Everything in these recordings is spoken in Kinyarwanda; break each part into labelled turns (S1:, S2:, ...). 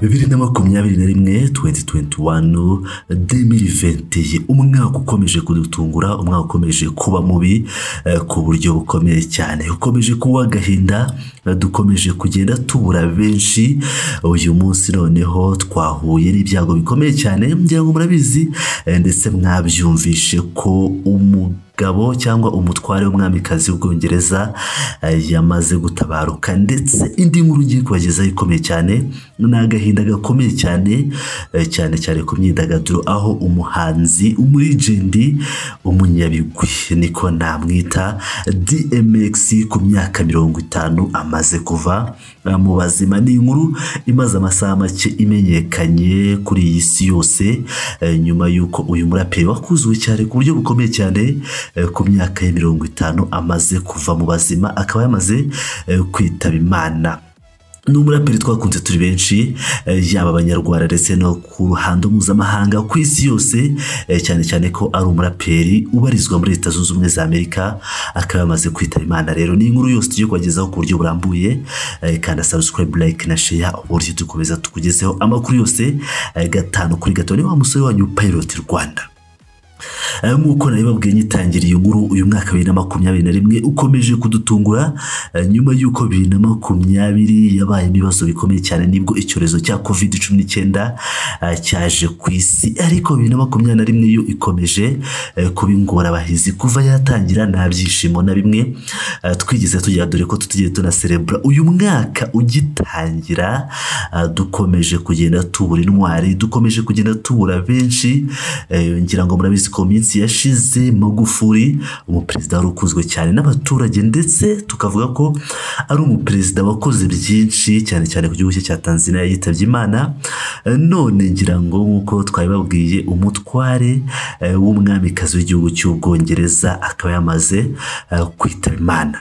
S1: bibiri na makumyabiri na rimwe tuwenti tuwenti wani demiri venti umwaka ukomeje kudutungura umwaka ukomeje kuba mubi eh, ku buryo bukomeye cyane ukomeje kuba agahinda dukomeje kugenda tubura benshi uyu munsi noneho twahuye n'ibyago bikomeye cyane ngira ngo murabizi eh, ndetse mwabyumvishe ko umu gabo cyangwa umutware w'umwamikazi w'ubwongereza eh, yamaze gutabaruka ndetse indi nkuru ngiye kubagezaho ikomeye cyane ni agahinda gakomeye cyane eh, cyane cyane ku myidagaduro aho umuhanzi umurijendi umunyabigwi niko namwita dmx ku myaka mirongo itanu amaze kuva eh, mu bazima ni inkuru imaze amasaha make imenyekanye kuri iyi si yose eh, nyuma y'uko uyu muraperi wakuzwe cyane ku buryo bukomeye cyane eh, ku myaka ya mirongo itanu amaze kuva mu bazima akaba yamaze eh, kwitaba imana ni umuraperi twakunze turi benshi eh, yaba abanyarwanda ndetse no ku ruhando mpuzamahanga ku isi yose eh, cyane cyane ko ari umuraperi ubarizwa muri leta zunze ubumwe za amerika akaba yamaze kwitaba imana rero ni inkuru yose tugiye kubagezaho ku buryo burambuye eh, kandi subscribe like na share uburyo dukomeza tukugezeho amakuru yose eh, gatanu kuri gatanu ni wa musore wanyu pilot rwanda Eh, nk'uko nabibabwiye nyitangiriye inkuru uyu mwaka bibiri na makumyabiri na rimwe ukomeje kudutungura eh, nyuma y'uko bibiri na makumyabiri yabayemo ibibazo bikomeye cyane nibwo icyorezo cya covid cumi n'icyenda eh, cyaje ku isi ariko bibiri na makumyabiri na rimwe yo ikomeje eh, kuba ingorabahizi kuva yatangira nta byishimo na bimwe eh, twigeze tugira dore ko tutigeze tunaserebura uyu mwaka ugitangira eh, dukomeje kugenda tubura intwari dukomeje kugenda tubura benshi eh, ngira ngo murabizi ko mu minsi yashize magufuri umuperezida wari ukunzwe cyane n'abaturage ndetse tukavuga ko ari umuperezida wakoze byinshi cyane cyane ku gihugu cye cya tanzania yitabye imana Eh, none ngira ngo nk'uko twabibabwiye umutware eh, w'umwamikazi w'igihugu cy'ubwongereza akaba yamaze eh, kwitaba imana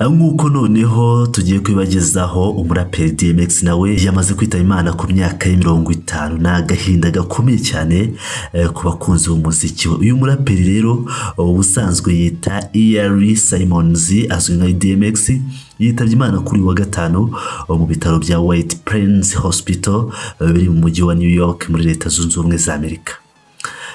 S1: nk'uko noneho tugiye kwibagezaho umuraperi DMX nawe yamaze kwitaba imana ku myaka ya mirongo itanu ni agahinda gakomeye cyane eh, ku bakunzi b'umuziki we uyu muraperi rero ubusanzwe yita Eary Simons azwi nka DMX yitabye imana kuri uyu wa gatanu eh, mu bitaro bya White Plains Hospital eh, biri mu mujyi wa New York muri leta zunze ubumwe za Amerika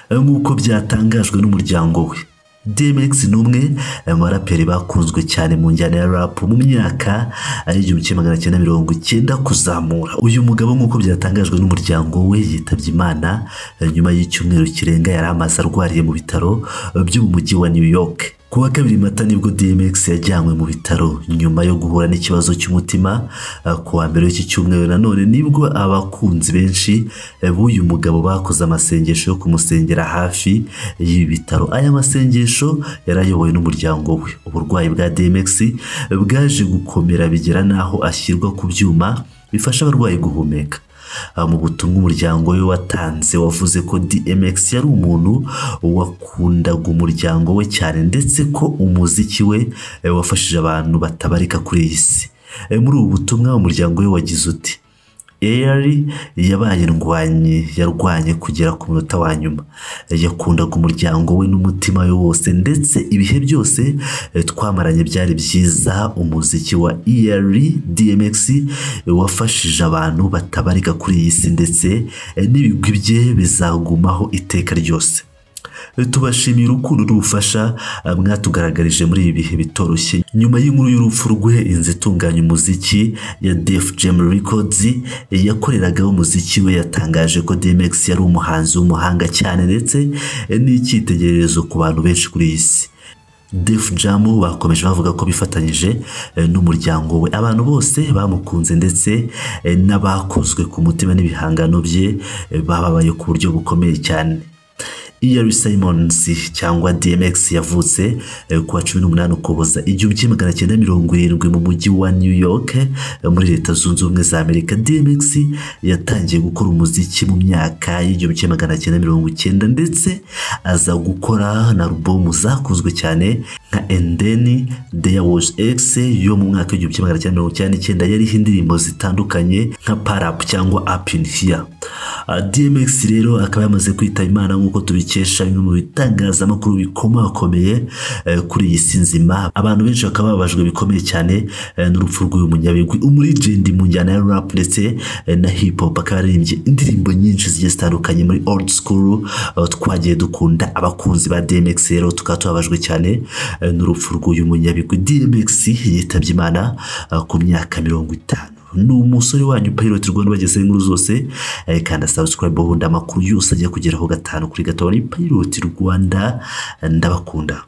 S1: Eh, nk'uko byatangajwe n'umuryango we DMX ni umwe mu baraperi bakunzwe cyane mu njyana ya rap mu myaka y'igihumbi kimwe magana cyenda mirongo icyenda kuzamura uyu mugabo nk'uko byatangajwe n'umuryango we yitabye imana eh, nyuma y'icyumweru kirenga yari amaze arwariye mu bitaro eh, byo mu mujyi wa New York ku wa kabiri mata nibwo DMX yajyanywe mu bitaro nyuma yo guhura n'ikibazo cy'umutima eh, ku wa mbere w'iki cyumweru nanone nibwo abakunzi benshi eh, b'uyu mugabo bakoze amasengesho yo kumusengera hafi y'ibi bitaro aya masengesho yari ayobowe n'umuryango we uburwayi bwa DMX bwaje gukomera bigera n'aho ashyirwa ku byuma bifasha abarwayi guhumeka Ah, mu butumwa umuryango we watanze wavuze ko DMX yari umuntu wakundaga umuryango we cyane ndetse ko umuziki we eh, wafashije abantu batabarika kuri iyi si Eh, muri ubu butumwa umuryango we wagize uti Eyari yabaye ndwanyi yarwanye kugera ku munota wa nyuma Eh, yakundaga umuryango we n'umutima we wose ndetse ibihe byose eh, twamaranye byari byiza umuziki wa Eyari DMX eh, wafashije abantu batabarika kuri iyi si ndetse eh, n'ibigwi bye bizagumaho iteka ryose tubashimiye urukundo n'ubufasha eh, mwatugaragarije muri ibi bihe bitoroshye nyuma y'inkuru y'urupfu rwe inzu itunganya umuziki ya Def Jam Records eh, yakoreragaho umuziki we yatangaje ko DMX yari umuhanzi w'umuhanga cyane ndetse eh, n'icyitegererezo ku bantu benshi kuri iyi si Def Jam bakomeje bavuga ko bifatanyije eh, n'umuryango we abantu bose bamukunze ndetse eh, n'abakozwe ku mutima n'ibihangano bye eh, bababaye ku buryo bukomeye cyane Eary Simons cyangwa DMX yavutse eh, ku wa cumi n'umunani Ukuboza igihumbi kimwe magana cyenda mirongo irindwi mu mujyi wa New York eh, muri leta zunze ubumwe za Amerika DMX yatangiye gukora umuziki mu myaka y'igihumbi kimwe magana cyenda mirongo icyenda ndetse aza gukora na alubumu zakunzwe cyane nka Endeni There Was X yo mu mwaka w'igihumbi kimwe magana cyenda mirongo icyenda n'icyenda yariho indirimbo zitandukanye nka Parap cyangwa Up in Here Ah, DMX rero akaba yamaze kwitaba Imana nk'uko tubi tubikesha bimwe mu bitangazamakuru bikomakomeye eh, kuri iyi si nzima abantu benshi bakaba bababajwe bikomeye cyane eh, n'urupfu rw'uyu munyabigwi umuligend mu njyana ya rap ndetse eh, na hip hop akaba yaririmbye indirimbo nyinshi zigiye zitandukanye muri old school eh, twagiye dukunda abakunzi ba DMX rero tukaba tubabajwe cyane eh, n'urupfu rw'uyu munyabigwi DMX yitabye Imana eh, ku myaka mirongo itanu ni umusore wanyu pilot rwanda bageze inkuru zose eh, kanda subscribe ubundi amakuru yose ajya kugeraho gatanu kuri gatanu ni pilot rwanda ndabakunda